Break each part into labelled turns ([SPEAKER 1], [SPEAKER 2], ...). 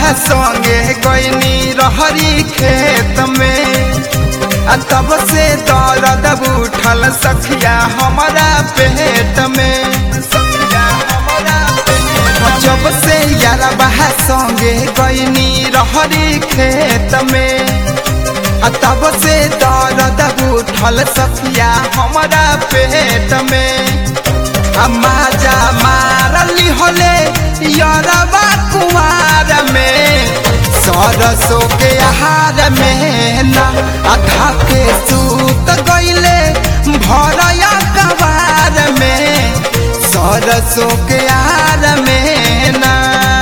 [SPEAKER 1] संगे गईनी रहरी खेत में आ तब से दर्द उठल सखिया हमारा पेट में सखिया हमारा पेट में। जब से यारबा संगे गईनी रहरी खेत में आ तब से दर्द उठल सखिया हमारा पेट में आ माजा मारली होले यरबा कुमार में सरसों के आहार में ना आधा के सूत गईले भरया कबार में सरसों के आहार में ना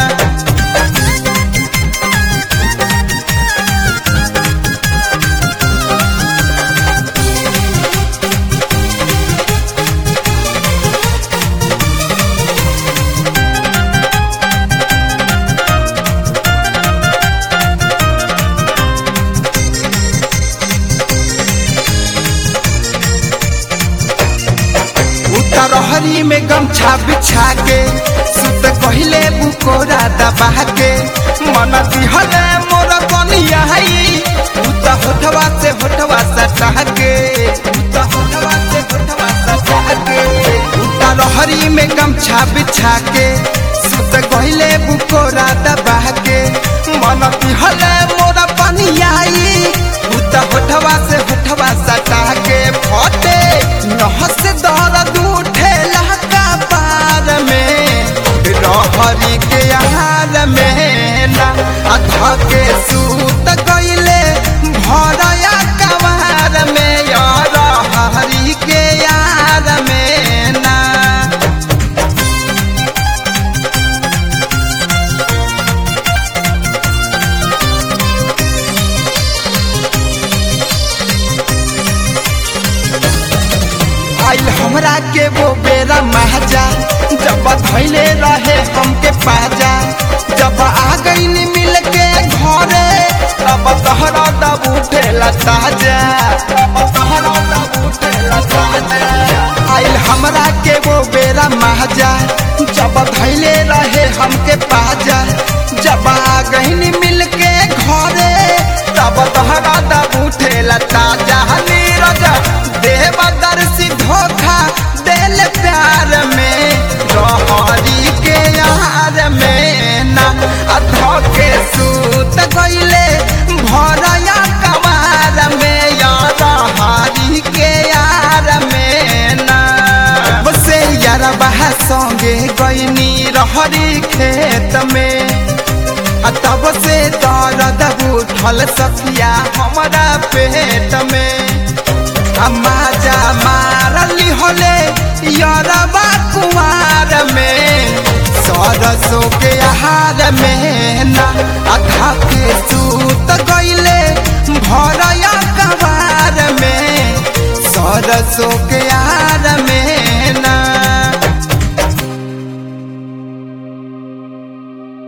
[SPEAKER 1] उतरहरी में गमछा बिछा के सुत कहले बुकोरा दबा के मन दिहले मोर कनिया हई उत होठवा से होठवा सटा के उत होठवा से होठवा सटा के उतरहरी में गमछा बिछा के सुत कहले बुकोरा दबा के मन दिहले मोर कनिया हई उत होठवा से होठवा सटा के फटे नहस दर्द उठे लहका पार में रहरी के आहार में ना अधा के सूत गईले भरया कवार में यार हरी के यार में ना आइल हमरा के वो बेरा महजा जब धैले रहे हमके पाजा जब आ गई मिल के घरे तब तहरा दब उठेला ताजा तब तहरा दब उठेला ताजा आइल हमरा के वो बेरा महजा जब धैले रहे हमके पाजा जब आ गई मिल के घरे तब तहरा दब उठेला ताजा नीरज देवदर्शी धोखा दिल प्यार में रहरी के यार में ना अधो के सूत गईले भरया कमार में यार हरी के यार में ना बसे यार बहा संगे गईनी रहरी खेत में आ तब से दर्द उठल सखिया हमारा पेट में माजा मारली होले यरबा कुमार में सरसों के आहार में ना आधा के सू